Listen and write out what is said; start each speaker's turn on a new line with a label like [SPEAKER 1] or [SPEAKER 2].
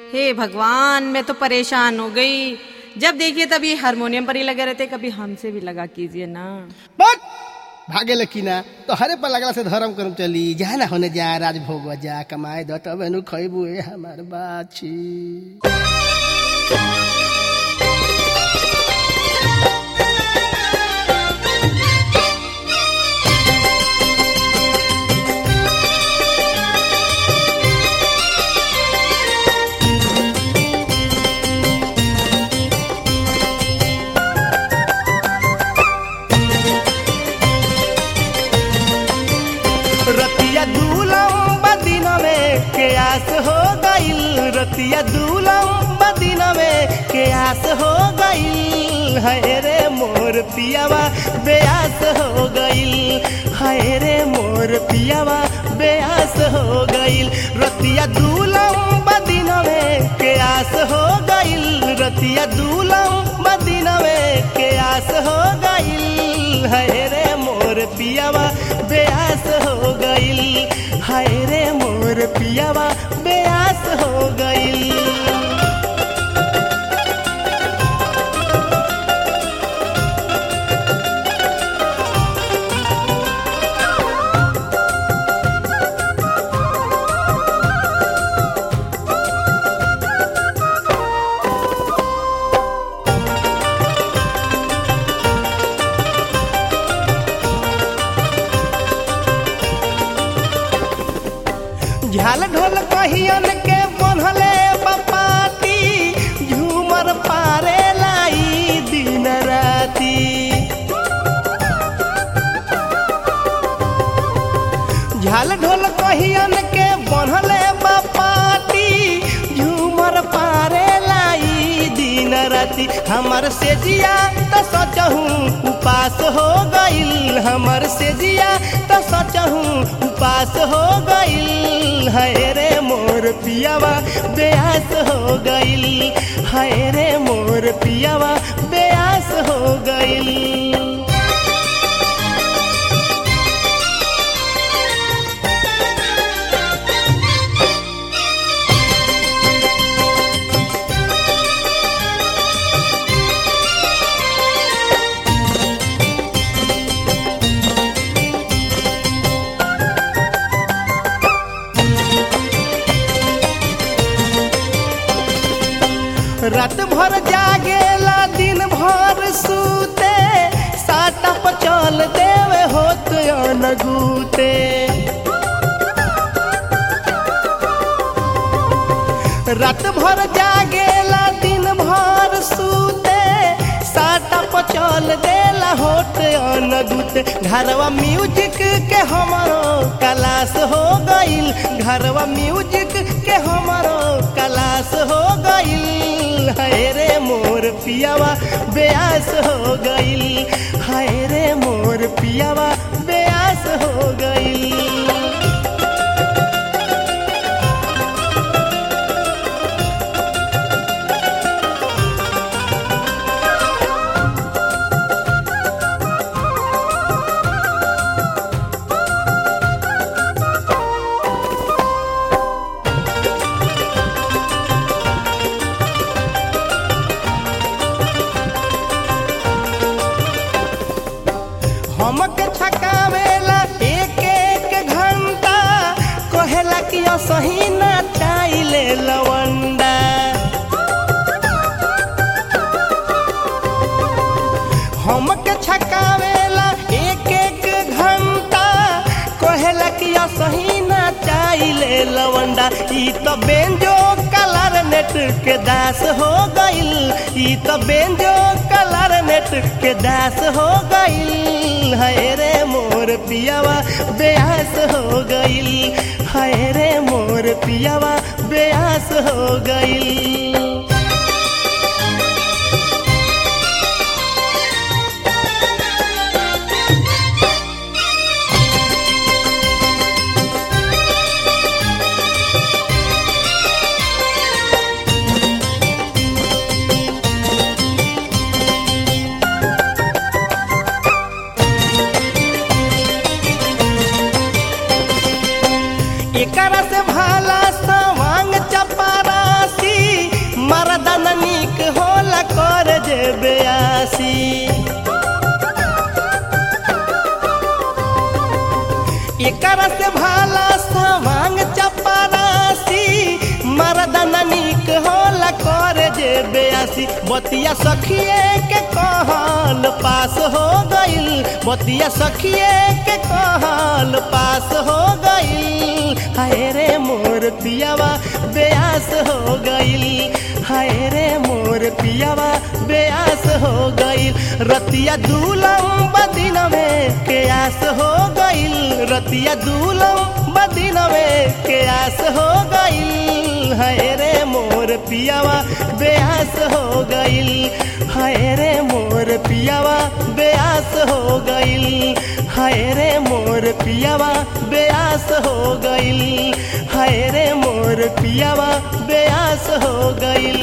[SPEAKER 1] हे भगवान मैं तो परेशान हो गई जब देखिए तब ये हारमोनियम पर ही लगे रहते कभी हमसे भी लगा कीजिए ना
[SPEAKER 2] बट भागे लकीना तो हरे पर लगला से धर्म करम चली जा ना होने जा राजभोग जा कमाए दो तब एनु खइबू ए हमार बाछी
[SPEAKER 3] रतिया दूलम बदिन में के आस हो गईल रतिया दूलम बदिन में के आस हो गईल हाय रे मोर पियावा बेआस हो गईल हाय रे मोर पियावा बेआस हो गईल रतिया दूलम बदिन में के आस हो गईल रतिया दूलम बदिन में के आस हो गईल हाय रे मोर पियावा बेआस हो गईल हाय रे मोर पियावा बेआस हो गईल झाल ढोल कहियन के बनहले बपाती झूमर पारे लाई दिन राती झाल ढोल कहियन के बनहले बपाती झूमर पारे लाई दिन राती हमर से जिया त सचहू उपास हो गईल हमर से जिया त सचहू उपास हो गईल हाय रे मोर पियावा बेआस हो गईल हाय रे मोर पियावा बेआस हो गईल रात भर जागेला दिन भर सूते साटा पचल देवे होत अनगूते रात भर जागेला दिन भर सूते साटा पचल देला होत अनगूते घरवा म्यूजिक के हमारो क्लास हो गईल घरवा म्यूजिक के हमारो क्लास हो गईल हाय रे मोर पियावा बेआस हो गईल हाय रे मोर पियावा बेआस हो गईल हमके छकावेला एक एक घंटा कहेला कि सही ना चाइले लवंडा हमके छकावेला एक एक घंटा कहेला कि सही ना चाइले लवंडा ई तो बेंजो कलर नेट के दास हो गईल ई तो बेंजो कलर नेट के दास हो गईल हाय रे मोर पियावा बेआस हो गईल हाय रे मोर पियावा बेआस हो गईल एकरा से भाला सवांग चपरासी बड़ा नीक होला करे जे बेयासी बतिया सखिए के कहल पास हो गइल बतिया सखिए के कहल पास हो गइल हाय रे मोर पियावा बेयास हो गइल हाय रे मोर पियावा बेयास हो गइल रतिया दूलम बदिन में के आस हो गइल रतिया दूलम बदिन में के आस हो गइल हाय रे मोर पियावा बेआस हो गइल हाय रे मोर पियावा बेआस हो गइल हाय रे मोर पियावा बेआस हो गइल हाय रे मोर पियावा बेआस हो गइल